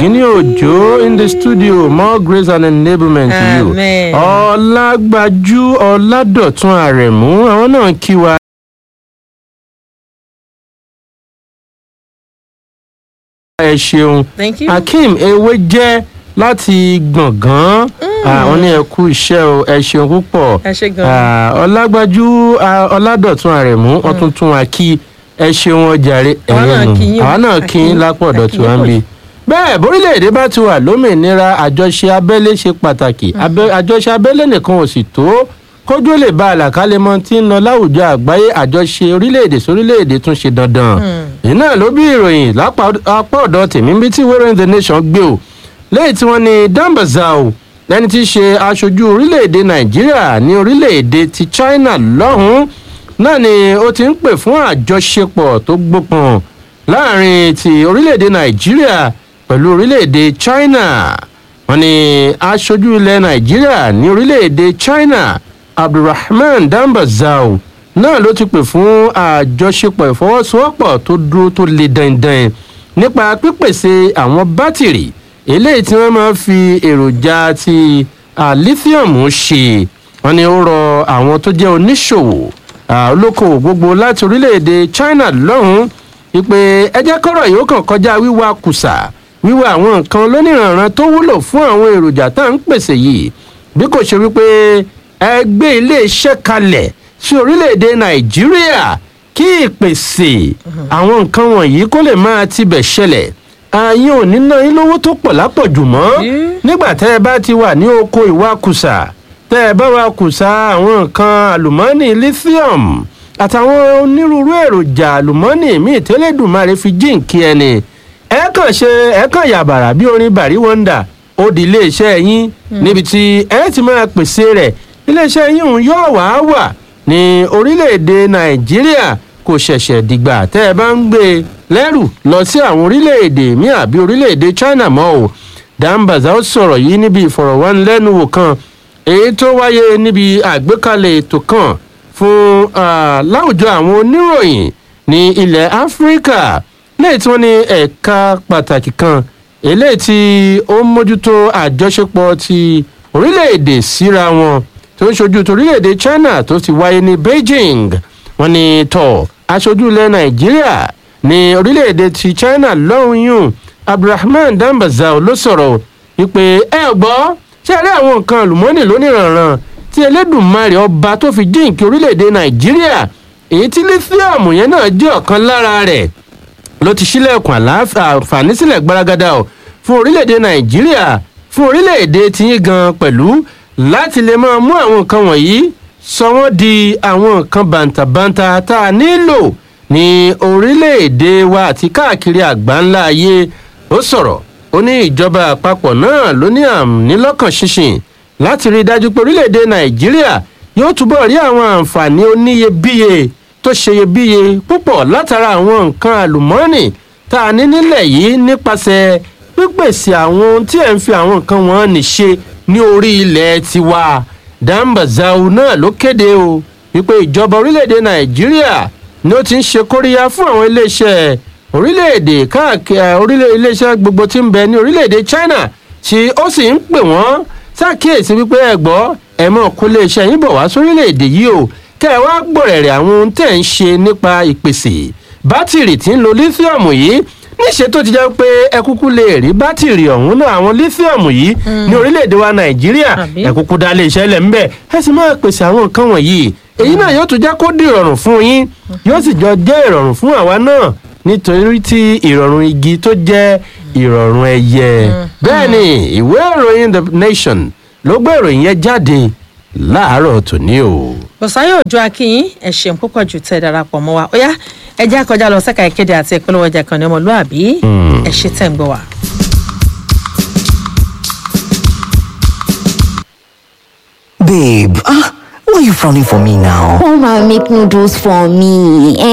Ògínní Òjó in the studio more grace and enablement to you. Amen. Ọlágbájú Ọládọ̀tún Àrẹ̀mú àwọn náà kí wa. ẹ ṣeun thank you. Akeem ewé jẹ́ láti gbọ̀ngàn àwọn ní ẹ kú iṣẹ́ o ẹ ṣeun púpọ̀ ẹ ṣe gan. Ah, Ọlágbájú ah, Ọládọ̀tún Àrẹ̀mú wọ́n tún tún wa kí ẹ ṣeun ọjàre Àwa náà ẹ̀yin kí nù. yín o. àwa náà kí yín lápọ̀ A ọ̀dọ̀ kí tí wọ́n ń yín bí bẹ́ẹ̀ bórílẹ̀-èdè bá ti wà lómìnira àjọṣe abẹ́lé ṣe pàtàkì Abẹ́- àjọṣe abẹ́lé nìkan ò sì tó kójú lè ba àlàkalẹ̀ mọ́ tí ń lọ láwùjọ àgbáyé àjọṣe orílẹ̀-èdè sórílẹ̀-èdè tún ṣe dandan èyí náà ló bí ìròyìn lápá apá ọ̀dọ̀ tèmi bí tí wẹ́rẹ́ the nation gbé o lẹ́yìn tí wọ́n ní dambazao lẹ́ni tí í ṣe aṣojú orílẹ̀-èdè nàìjíríà ní orílẹ̀-èdè ti china lọ́hùn-ún náà ni ó ti ń pè fún àjọṣepọ̀ tó gbópọn láàrin ti orílẹ̀-èdè nàìjíríà pẹ̀lú orílẹ̀-èdè china wọ́n ní aṣojú ilẹ̀ nàìjíríà ní orílẹ̀-èdè china abdulrahman dambazao náà ló ti pè fún àjọṣepọ̀ ìfọwọ́sowọ́pọ̀ tó dúró tó le dandan nípa pípèsè àwọn bátìrì eléyìí tí wọ́n máa ń fi èròjà ti ah, lithium ṣe wọ́n ní ó rọ àwọn tó jẹ́ oníṣòwò ah, olókoòwò gbogbo láti orílẹ̀-èdè china lọ́hùn-ún wípé ẹ jẹ́ kọ́rọ̀ yìí ó kàn kọjá wíwá kùsà wíwá àwọn nǹkan lóníranran tó wúlò fún àwọn èròjà tá à ń pèsè yìí bí kò ṣe wípé ẹ gbé iléeṣẹ́ kalẹ̀ sí orílẹ̀-èdè nàìjíríà kí ìpèsè àwọn nǹkan wọ̀nyí kó lè máa tibẹ̀ ṣẹlẹ̀ ààyè ò ní ná yín lówó tó pọ̀ lápọ̀jù mọ́ Yeah. nígbà tẹ́ ẹ bá ti wà ní oko ìwakùsà tẹ́ ẹ bá wakùsà àwọn nǹkan àlùmọ́ọ́nì lithium àtàwọn onírúurú èròjà àlùmọ́ọ́nì míì tẹ́lẹ̀dùmarè fi jíǹkí ẹni ẹ kàn ṣe ẹ kàn yàbàrà bí orin bàrí wọ́ndà ó di iléeṣẹ́ yín níbi tí ẹ ti máa pèsè rẹ̀ iléeṣẹ́ yín òun yóò wá wà ní orílẹ̀-èdè nàìjíríà kò ṣẹ̀ṣẹ̀ dìgbà tẹ́ ẹ bá ń gbé e lẹ́rù lọ sí àwọn orílẹ̀-èdè míì àbí orílẹ̀-èdè china mọ́ o dambaza ó sọ̀rọ̀ yìí níbi ìfọ̀rọ̀wánilẹ́nuwò kan èyí tó wáyé níbi àgbékalẹ̀ ètò kan fún ah, láwùjọ àwọn oníròyìn ní ilẹ̀ áfíríkà lẹ́yìn tí wọ́n ní ẹ̀ka pàtàkì kan eléyìí tí ó ń mójútó àjọṣepọ̀ ti orílẹ̀-èdè síra wọn tó ń ṣojú torílẹ̀-èdè china tó ti wáyé ní beijing wọ́n ní tọ̀ aṣojú ilẹ̀ nàìjíríà ní orílẹ̀-èdè ti china lọ́hùn yùn abdulrahman dambazao ló sọ̀rọ̀ wípé ẹ gbọ́ ṣe rí àwọn nǹkan àlùmọ́ọ́nì lóníranran tí elédùnmarè ọba tó fi jíǹkí orílẹ̀-èdè nàìjíríà èyí tí lífíọ̀mù yẹn náà jẹ́ ọ̀kan lára rẹ̀ ló ti ṣílẹ̀kùn àlàáfíà àǹfààní sílẹ̀ gbaragada o fún orílẹ̀-èdè nàìjíríà fún orílẹ̀-èdè tiyín gan pẹ̀lú láti lè máa mú àwọn nǹkan wọ̀nyí sọ wọ́n di àwọn nǹkan bàǹtàbàǹtà tá a nílò ní orílẹ̀-èdè wa àti káàkiri àgbáńlá ayé ó sọ̀rọ̀ ó ní ìjọba àpapọ̀ náà ló ní àmì lọ́kàn ṣinṣin láti rí i dájú pé orílẹ̀-èdè nàìjíríà yóò túbọ̀ rí àwọn àǹfààní oníyebíye tó ṣeyebíye púpọ̀ látara àwọn nǹkan àlùmọ́ọ́nì tá a ní nílẹ̀ yìí nípasẹ̀ pípèsè àwọn ohun tí ẹ̀ ń fi àwọn nǹkan wọn ní ṣe ní orí ilẹ̀ tiwa dambazau náà ló kéde o wípé ìjọba orílẹ̀-èdè nàìjíríà ni ó ti ń ṣe kóríyá fún àwọn iléeṣẹ́ orílẹ̀-èdè káàkiri orílẹ̀ iléeṣẹ́ gbogbo tí ń bẹ ní orílẹ̀-èdè china tí ó sì ń pè wọ́n ṣàkíyèsí wípé ẹ gbọ́ ẹ mọ̀ kó iléeṣẹ́ yín bọ̀ wá sórílẹ̀-èdè yìí o kẹ́ ẹ wá gbọ̀rẹ̀rẹ̀ àwọn ohun tẹ̀ ń ṣe nípa ìpèsè bátìrì tí ń lo lífíọ̀mù yìí níṣẹ́ tó ti jẹ́ pé ẹ kúkú lè rí bátìrì ọ̀hún náà àwọn lífíọ̀mù yìí ní orílẹ̀-èdè wa nàìjíríà Àbí? ẹ kúkú dá iléeṣẹ́ lẹ̀ ń bẹ̀ ẹ sì máa pèsè àwọn nǹkan wọ̀nyí èyí náà yóò tún jẹ́ kó di ìrọ̀rùn fún yín yóò sì jọ jẹ́ ìrọ̀rùn fún àwa náà nítorí tí ìrọ̀rùn igi tó jẹ́ ìrọ̀rùn ẹyẹ bẹ́ẹ̀ ni ìwé ìròyìn the nation ló gbé ìròyìn yẹn jáde láàárọ̀ tòní o. bọ̀sáyọ̀ òjò akínyìn ẹ̀ ṣeun púpọ̀ jù tẹ́ ẹ darapọ̀ mọ́ wa ó yá ẹ já kọjá lọ sẹ́ka ìkéde àti ìpolówó ọjà kan ní ọmọlúàbí ẹ ṣe tẹ̀ ń gbọ́ wa. Babe, ah, why are you frowning for me now? Come and make noodles for me. Eh?